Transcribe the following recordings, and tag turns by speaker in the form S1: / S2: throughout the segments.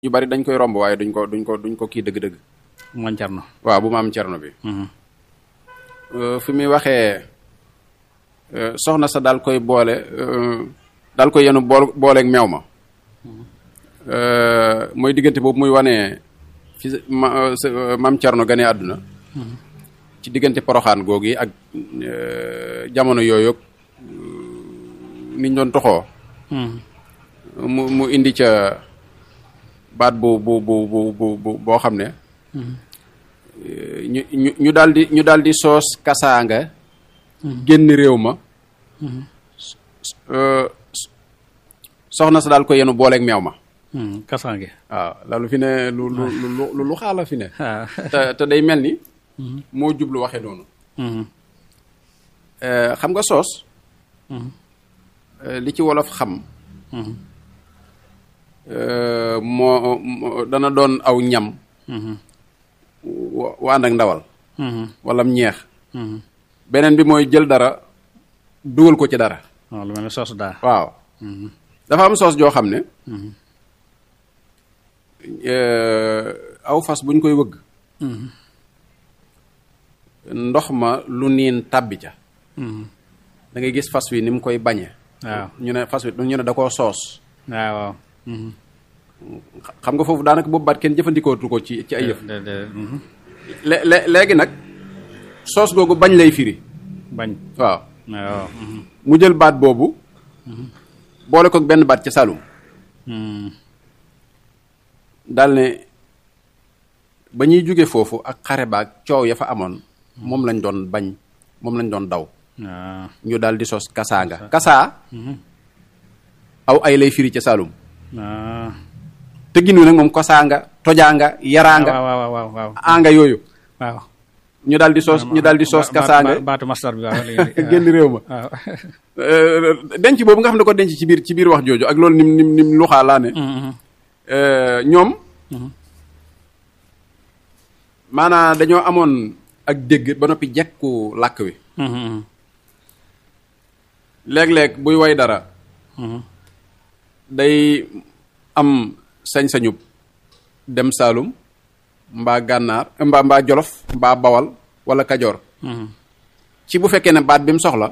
S1: ñu bari dañ koy romb waaye duñ ko duñ ko duñ ko kii dëgg-dëgg
S2: man Cerno
S1: waaw bu ma am cerno bi fi muy waxee soxna sa daal koy boole daal koy yenu bool booleeg meew ma mooy diggante boobu muy wanee fi ma maam cerno gane àdduna ci diggante poroxaan googi ak jamono yooyu niñ doon toxoo mu mu indi ca baat bu bu bu bu bu boo xam ne ñu ñu ñu daal di ñu daal di soos kasaanga génn réew ma soxna sa daal ko yenu booleeg meew ma
S2: kasaange
S1: waaw loolu fi ne lu lu lu lu xaala fi ne te te day mel ni moo jublu waxe noonu xam nga soos li ci wolof xam moo dana doon aw ñam wa ànd ak ndawal wala ñeex beneen bi mooy jël dara dugal ko ci dara
S2: waaw lu mel ne soos daa
S1: waaw dafa am soos joo xam ne aw fas buñ koy wëgg ndox ma lu niin tàbbi ca da ngay gis fas wi ni mu koy bañe
S2: waaw
S1: ñu ne fas wi ñu ne da koo soos
S2: waaw waaw
S1: xam nga foofu daanaka boobu baat kenn jëfandikootu ko ci ci ay yëf
S2: de de
S1: lé- lé- léegi nag soos googu bañ lay firi
S2: bañ
S1: waaw
S2: waaw
S1: mu jël baat boobu boole ko benn baat ca Saloum daal ne ba ñuy jóge foofu ak xare baag coow ya fa amoon moom lañ doon bañ moom lañ doon daw
S2: waaw
S1: ñu daal di sos kasaanga kasaa aw ay lay firi ca Saloum
S2: waaw
S1: tëggin wi nag moom kosaanga tojaanga yaraanga
S2: waaw waaw waaw waaw
S1: anga yooyu
S2: waaw
S1: ñu daal di soos ñu daal di soos kasaanga
S2: baatu mastar bi waaw
S1: génn réew ma
S2: waaw
S1: denc boobu nga xam ne ko denc ci biir ci biir wax jooju ak loolu nim nim nim luxaa laa ne ñoom maanaa dañoo amoon ak dégg ba noppi jekku làkk wi léeg-léeg buy way dara day am sañ-sañub dem Saalum mbaa gànnaar mbaa mbaa jolof mbaa bawal wala kajoor ci bu fekkee ne baat bi mu soxla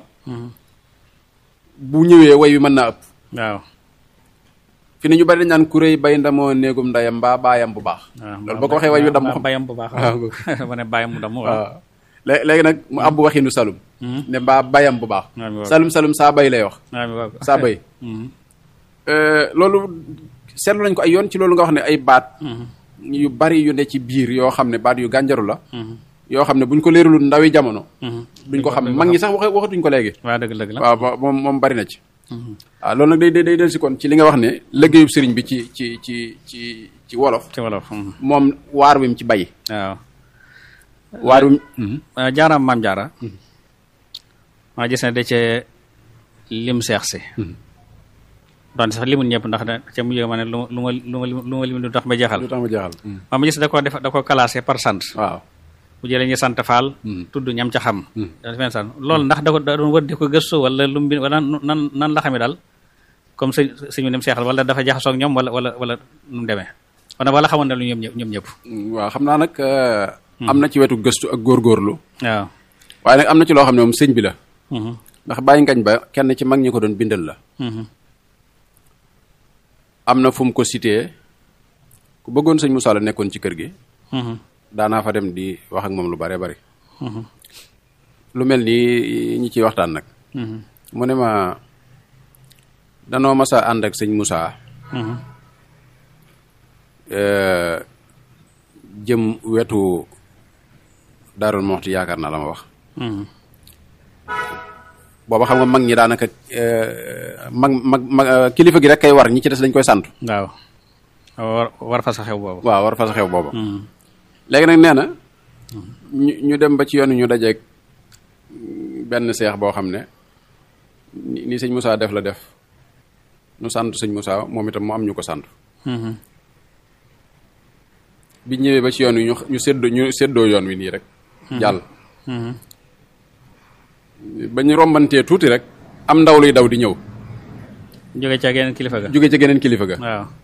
S1: bu ñëwee way wi mën naa ëpp
S2: waaw
S1: fi ne ñu bari dañ naan kuréy bay ndamoo néegum ndayam mbaa baayam bu baax loolu boo ko waxee way wi damm xam
S2: bayam bu baax
S1: waaw
S2: ma ne bayam mu damm waaw
S1: waaw lé- léegi nag mu abbu waxinu salum ne mbaa bayam bu baax
S2: waaw waaw.
S1: salum salum saa bay lay wax
S2: waaw waaw
S1: saa bay loolu seetlu nañ ko ay yoon ci loolu nga wax ne ay baat yu bari yu ne ci biir yoo xam ne baat yu gànjaru la yoo xam ne buñ ko leeralul ndawi jamono duñ ko xam mag ñi sax waxe waxatuñ ko léegi
S2: waaw dëgg dëgg la
S1: waaw ba- moom moom bari na ci waaw loolu nag day day day del si kon ci li nga wax ne liggéeyub sëriñ bi ci ci ci ci ci wolof
S2: ci wolof
S1: moom waar wi mu ci bay
S2: waaw
S1: waar wi
S2: waaw jaaraam maam jaara maa gis ne da cee lim seex si doon sax limul ñëpp ndax da ca mujj ma ne lu ma lu ma lu ma lu ma lim du tax ma jeexal
S1: lu tax ma jeexal
S2: maa ma gis da ko def da ko classé par sant
S1: waaw
S2: bu jëlee ñu sant faal tudd ñam ca xam da fen sant loolu ndax da ko da doon wër di ko gëstu wala lu mu bind wala nan nan la xamee daal comme sëñ sëñ bi nem seexal wala dafa jaxasoo ak ñoom wala wala wala nu mu demee wala wala xamoon na lu ñoom ñëpp ñoom ñëpp
S1: waaw xam naa nag am na ci wetu gëstu ak góorgóorlu
S2: waaw
S1: waaye nag am na ci loo xam ne moom sëñ bi la
S2: Mhm.
S1: ndax bàyyi ngañ ba kenn ci mag ñi ko doon bindal la
S2: Mhm.
S1: am na fu mu ko cité ku bëggoon sëñ Moussa la nekkoon ci kër gi
S2: Mhm.
S1: daanaa fa dem di wax ak moom lu bare bari
S2: Mhm.
S1: lu mel nii ñi ciy waxtaan nag
S2: Mhm.
S1: mu ne ma danoo mas a ànd ak sëñ Moussa
S2: Mhm.
S1: euh, jëm wetu Daarul Moxti yaakaar naa la ma wax
S2: Mhm.
S1: booba xam nga mag ñi daanaka euh, mag mag mag euh, kilifa gi rek kay war ñi ci des dañ koy sant
S2: waaw war war fa sa xew boobu
S1: waaw war fa sa xew booba
S2: Mhm.
S1: léegi nag nee na ñu ñu dem ba ci yoon wi ñu dajeeg benn seex boo xam ne ni ni sëñ Moussa def la def ñu sant sëñ Moussa moom itam mu am ñu ko sant
S2: Mhm.
S1: bi ñëwee ba ci yoon wi ñu ñu séddoo ñu séddoo yoon wi nii rek jàll
S2: Mhm.
S1: ba ñu rombantee tuuti rek am ndaw luy daw di ñëw
S2: jóge ca geneen kilifa ga
S1: jóge ca geneen kilifa ga
S2: waaw